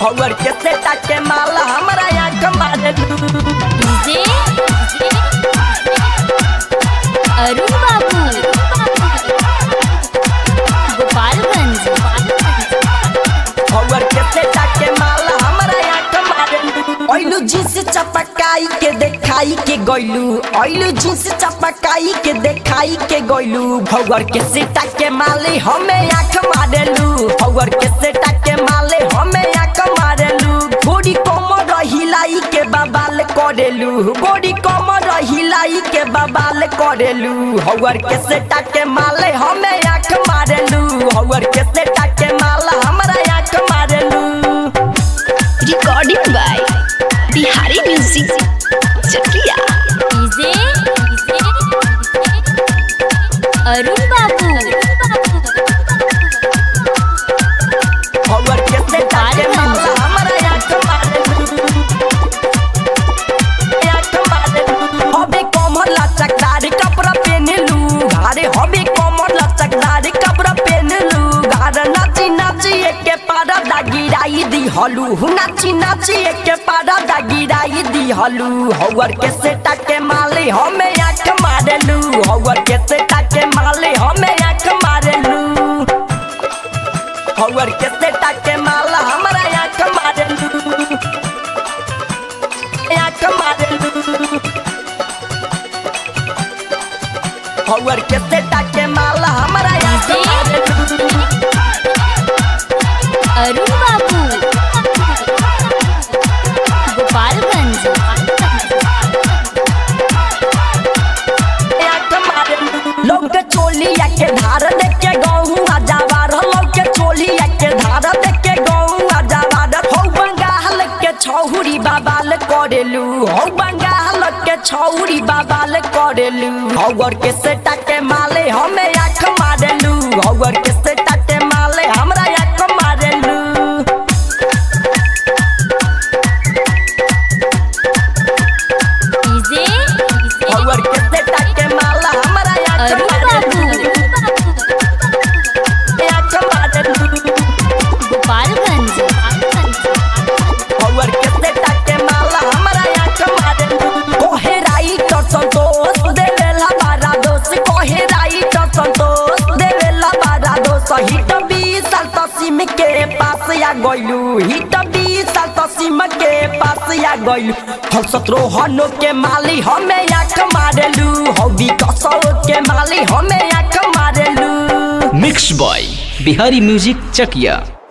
हौवर के सेटा के माल हमरा आँख मारेलू डीजे अरुण बाबू गोपालगंज हौवर के सेटा के माल हमरा आँख मारेलू ओइलू जींस चपकाई के देखाई के गइलू ओइलू जींस चपकाई के देखाई के गइलू हौवर के सेटा के माले हमें आँख मारेलू हौवर के सेटा के माले हमें आँख मारेलू गोड़ी कमर हिलाई के बबाल करेलू गोड़ी कमर हिलाई के बबाल करेलू हौवर के सेटा के माले हमें आँख मारेलू हौवर के सेटा के माला हमरा आँख मारेलू recording by Bihari music Chakiya DJ Arun Babu हौवर के सेटा के माला हमरा आँख मारेलू आँख मारेलू हबे कमर लचकदार कपड़ा पहनलू घारे हबे कमर लचकदार कपड़ा पहनलू घार नाची नाची एके पारा दा गिराई दी हलू नाची नाची एके पारा दा गिराई दी हलू हौवर के सेटा के माले हमें आँख मारेलू हौवर के सेटा के माले हमें आँख मारेलू हौवर के सेटा के माला हमरा आँख मारेलू आँख मारेलू हौवर के सेटा के माला हमरा आँख मारेलू अरुण बाबू गोपालगंज लोग के चोलिया के धार देख के गहूँ आजावार लोग के चोलिया के धार देख के गहूँ आजावार हो बंगाल के छौरी बाबाल करेलू हो बंगाल के छौरी बाबाल करेलू हौवर के सेटा के माले हमें आँख मारेलू हौवर के सेटा के माले हमरा आँख मारेलू डीजे हौवर के सेटा के माला हमरा आँख अरुण बाबू मारेलू आँख मारेलू गोपालगंज हौवर के सेटा के माला हमरा आँख मारेलू कोहे राइट संतोष देवेला बारा दोष कोहे राइट संतोष देवेला बारा दोष हिट बीस साल तसीम के पास या गइलू हिट बीस साल तसीम के पास या गइलू हम सत्रोहनो के माली हमें आँख मारेलू हौवी कसौ के माली हमें आँख मारेलू mix by Bihari music Chakiya